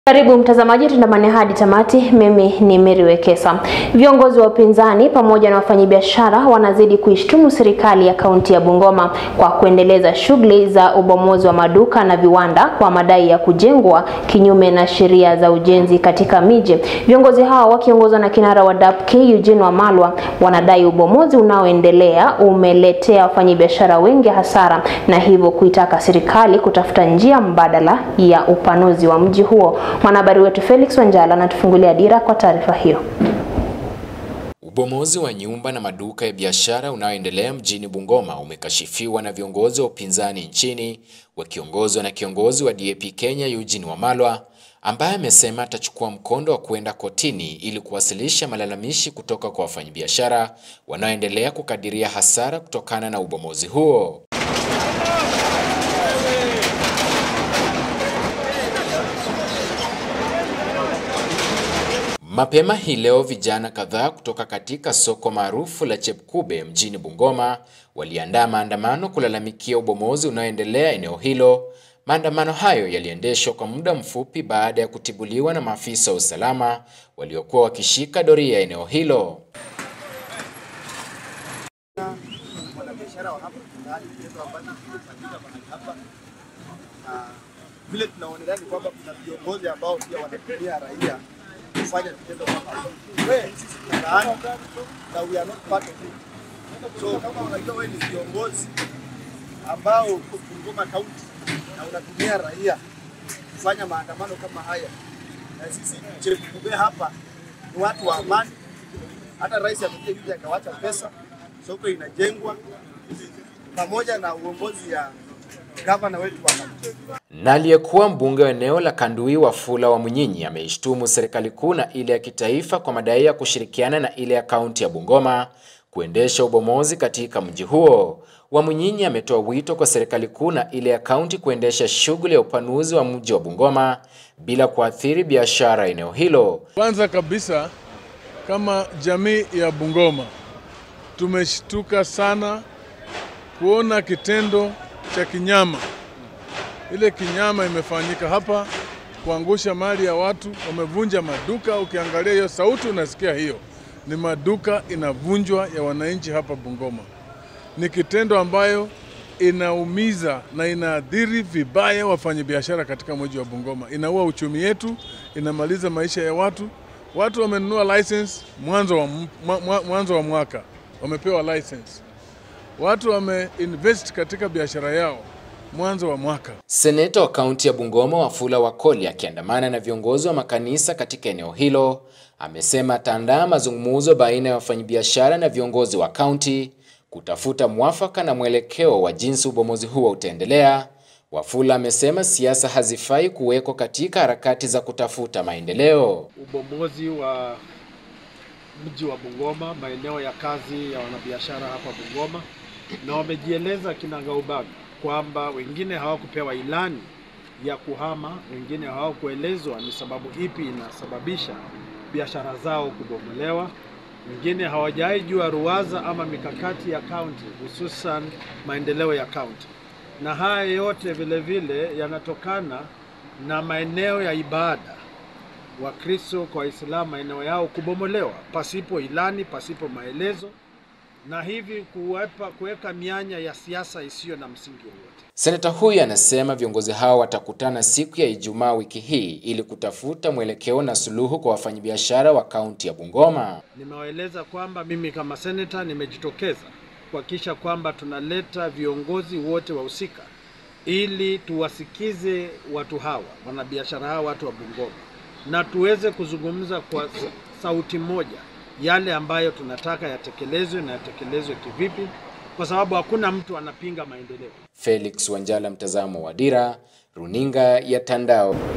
Karibu mtazamaji, tundamane hadi tamati. Mimi ni Mary Wekesa. Viongozi wa upinzani pamoja na wafanyabiashara wanazidi kuishtumu serikali ya kaunti ya Bungoma kwa kuendeleza shughuli za ubomozi wa maduka na viwanda kwa madai ya kujengwa kinyume na sheria za ujenzi katika miji. Viongozi hao wakiongozwa na kinara wa DAP-K Eugene Wamalwa wanadai ubomozi unaoendelea umeletea wafanyabiashara wengi hasara na hivyo kuitaka serikali kutafuta njia mbadala ya upanuzi wa mji huo. Mwanahabari wetu Felix Wanjala anatufungulia dira kwa taarifa hiyo. Ubomozi wa nyumba na maduka ya biashara unaoendelea mjini Bungoma umekashifiwa na viongozi wa upinzani nchini wakiongozwa na kiongozi wa DAP Kenya Eugene Wamalwa ambaye amesema atachukua mkondo wa kwenda kotini ili kuwasilisha malalamishi kutoka kwa wafanyabiashara wanaoendelea kukadiria hasara kutokana na ubomozi huo. Mapema hii leo vijana kadhaa kutoka katika soko maarufu la Chepkube mjini Bungoma waliandaa maandamano kulalamikia ubomozi unaoendelea eneo hilo. Maandamano hayo yaliendeshwa kwa muda mfupi baada ya kutibuliwa na maafisa wa usalama waliokuwa wakishika doria eneo hilo. Vile tunaonelea ni kwamba kuna viongozi ambao pia wanatumia raia kufanya vitendo kama hivi. Wewe sisi tunalaani na we are not part of it. So kama unajua wewe ni viongozi ambao uko Bungoma County na unatumia raia kufanya maandamano kama haya, na sisi Chepkube hapa ni watu wa amani. Hata rais amekuja juzi akawacha pesa, soko inajengwa pamoja na uongozi ya gavana wetu wa kaunti. Na aliyekuwa mbunge wa eneo la Kandui Wafula Wamunyinyi ameishtumu serikali kuu na ile ya kitaifa kwa madai ya kushirikiana na ile ya kaunti ya Bungoma kuendesha ubomozi katika mji huo. Wamunyinyi ametoa wito kwa serikali kuu na ile ya kaunti kuendesha shughuli ya upanuzi wa mji wa Bungoma bila kuathiri biashara eneo hilo. Kwanza kabisa kama jamii ya Bungoma tumeshtuka sana kuona kitendo cha kinyama ile kinyama imefanyika hapa, kuangusha mali ya watu, wamevunja maduka. Ukiangalia hiyo sauti unasikia hiyo ni maduka inavunjwa ya wananchi hapa Bungoma. Ni kitendo ambayo inaumiza na inaadhiri vibaya wafanyabiashara katika mji wa Bungoma, inaua uchumi yetu, inamaliza maisha ya watu. Watu wamenunua license mwanzo wa, mwanzo wa mwaka wamepewa license, watu wameinvest katika biashara yao mwanzo wa mwaka. Seneta wa kaunti ya Bungoma Wafula Wakoli akiandamana na viongozi wa makanisa katika eneo hilo amesema ataandaa mazungumzo baina ya wafanyabiashara na viongozi wa kaunti kutafuta mwafaka na mwelekeo wa jinsi ubomozi huo utaendelea. Wafula amesema siasa hazifai kuwekwa katika harakati za kutafuta maendeleo. Ubomozi wa mji wa Bungoma, maeneo ya kazi ya wanabiashara hapa Bungoma, na wamejieleza kinagaubaga kwamba wengine hawakupewa ilani ya kuhama, wengine hawakuelezwa ni sababu ipi inasababisha biashara zao kubomolewa, wengine hawajai jua ruwaza ama mikakati ya kaunti, hususan maendeleo ya kaunti. Na haya yote vile vile yanatokana na maeneo ya ibada, Wakristo kwa Waislamu maeneo yao kubomolewa pasipo ilani, pasipo maelezo na hivi kuwepa kuweka mianya ya siasa isiyo na msingi wowote. Seneta huyu anasema viongozi hao watakutana siku ya Ijumaa wiki hii ili kutafuta mwelekeo na suluhu kwa wafanyabiashara wa kaunti ya Bungoma. Nimewaeleza kwamba mimi kama seneta nimejitokeza kuhakikisha kwamba tunaleta viongozi wote wahusika ili tuwasikize watu hawa, wanabiashara hawa, watu wa Bungoma, na tuweze kuzungumza kwa sauti moja yale ambayo tunataka yatekelezwe na yatekelezwe kivipi, kwa sababu hakuna mtu anapinga maendeleo. Felix Wanjala, mtazamo wa Dira, runinga ya Tandao.